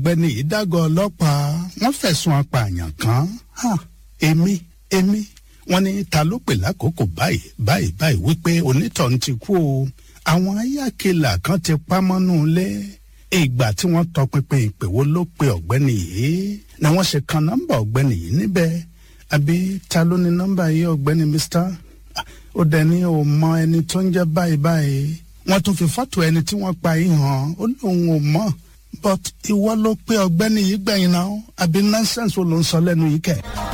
ọ̀gbẹ́ni ìdágọ ọlọ́pàá wọ́n fẹ̀sùn apààyàn kan èmi èmi wọ́n ní ta ló pè lákòókò báyìí báyìí báyìí wípé onítọ̀hún ti kú o àwọn ayákẹ́là kan ti pa mọ́nú ilé ìgbà tí wọ́n tọpinpin ìpèwọ́ ló pe ọ̀gbẹ́ni yìí ni wọ́n ṣe kan nọ́mbà ọ̀gbẹ́ni yìí níbẹ̀ àbí ta ló ní nọ́mbà yìí ọ̀gbẹ́ni mr ó dẹ̀ ní o mọ ẹni tó ń jẹ́ báyìí báyìí wọ́n tún fi fọ́tò ẹni tí wọ́n pa yìí hàn ó lóun ò mọ̀ but ìwọ ló pe ọ̀gbẹ́ni yìí gbẹ̀yìn náà àbí nonsense wo ló ń sọ lẹ́nu yìí kẹ̀.